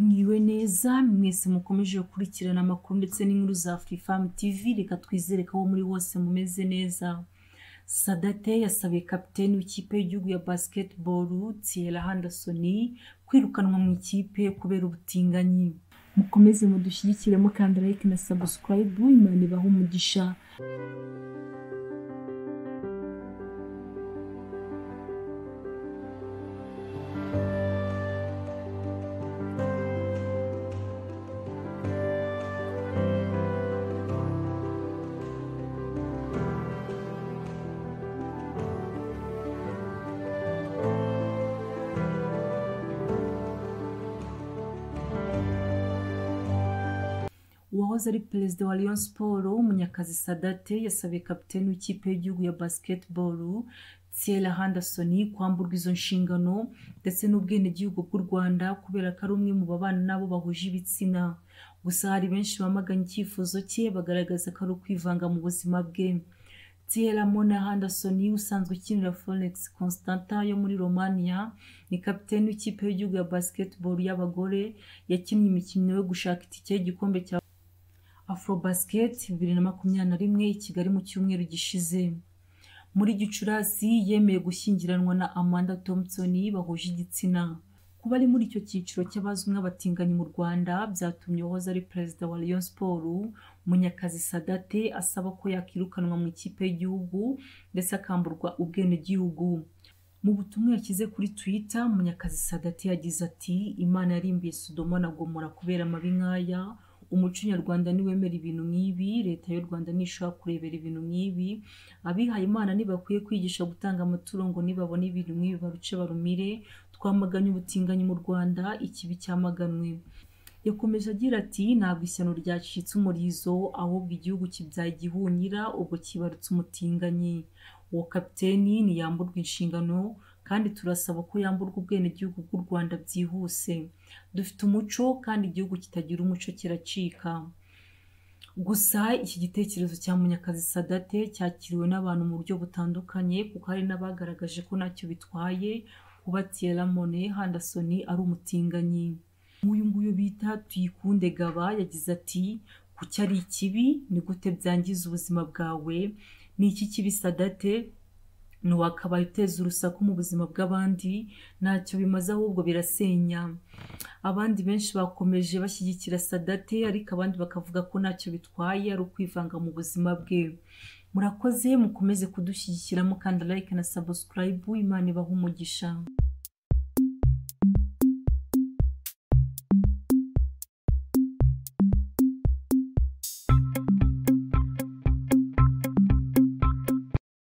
mwiwe neza mwese mukomeje gukurikirana amakuru ndetse n'inkuru za Free Farm TV reka twizere ko abo muri bose mumeze neza sadate yasabiye kapiteni w'ikipe y'igihugu ya basketball Thierry Henderson kwirukanwa mu ikipe kubera ubutinganyi mukomeze mudushyigikire mukanda like na subscribe imana ibahe umugisha uwahoze ari perezida wa Rayon Sports umunyakazi Sadate yasabiye kapiteni w'ikipe y'igihugu ya basketball Thierry Henderson kwamburwa izo nshingano ndetse n'ubwenegihugu bw'u Rwanda kubera ko ari umwe mu babana nabo bahuje ibitsina gusa hari benshi bamaganye icyifuzo cye bagaragaza ko ari ukwivanga mu buzima bwe Thierry Mona Henderson usanzwe ukinira Forex Constanta yo muri Romania ni kapiteni w'ikipe y'igihugu ya basketball y'abagore yakinnye imikino yo gushaka itike y'igikombe cya Afrobasket bibiri na makumyabiri na rimwe i Kigali mu cyumweru gishize muri Gicurasi yemeye gushyingiranwa na Amanda Thompson bahuje igitsina kuba ari muri icyo cyiciro cy'abazwi nk'abatinganyi mu Rwanda byatumye uwahoze ari perezida wa Rayon Sports Munyakazi Sadate asaba ko yakirukanwa mu ikipe y'igihugu ndetse akamburwa ubwenegihugu mu butumwa yashyize kuri Twitter Munyakazi Sadate yagize ati Imana yarimbiye Sodoma na Gomora kubera amabi nk'aya umuco nyarwanda niwemera ibintu nk'ibi leta y'u rwanda ntishobora kurebera ibintu nk'ibi abihaye imana ntibakwiye kwigisha gutanga amaturo ngo nibabona ibintu nk'ibi baruce barumire twamaganye ubutinganyi mu rwanda ikibi cyamaganwe yakomeje agira ati ntabwo ishyano ryacitse umurizo ahubwo igihugu kibyaye igihunyira ubwo kibarutse umutinganyi uwo kapiteni ntiyamburwa inshingano kandi turasaba ko yamburwa ubwenegihugu bw'u Rwanda byihuse dufite umuco kandi igihugu kitagira umuco kiracika gusa iki gitekerezo cya Munyakazi Sadate cyakiriwe n'abantu mu buryo butandukanye kuko hari n'abagaragaje ko ntacyo bitwaye kuba Thierry Mone Henderson ari umutinganyi nk'uyu nguyu bita Tuyikunde Gaba yagize ati kuki ari ikibi ni gute byangiza ubuzima bwawe ni iki kibi Sadate ntiwakabaye uteza urusaku mu buzima bw'abandi ntacyo bimaze ahubwo birasenya abandi benshi bakomeje bashyigikira sadate ariko abandi bakavuga ko ntacyo bitwaye ari ukwivanga mu buzima bwe murakoze mukomeze kudushyigikiramo kandi like na subscribe imana ibaha umugisha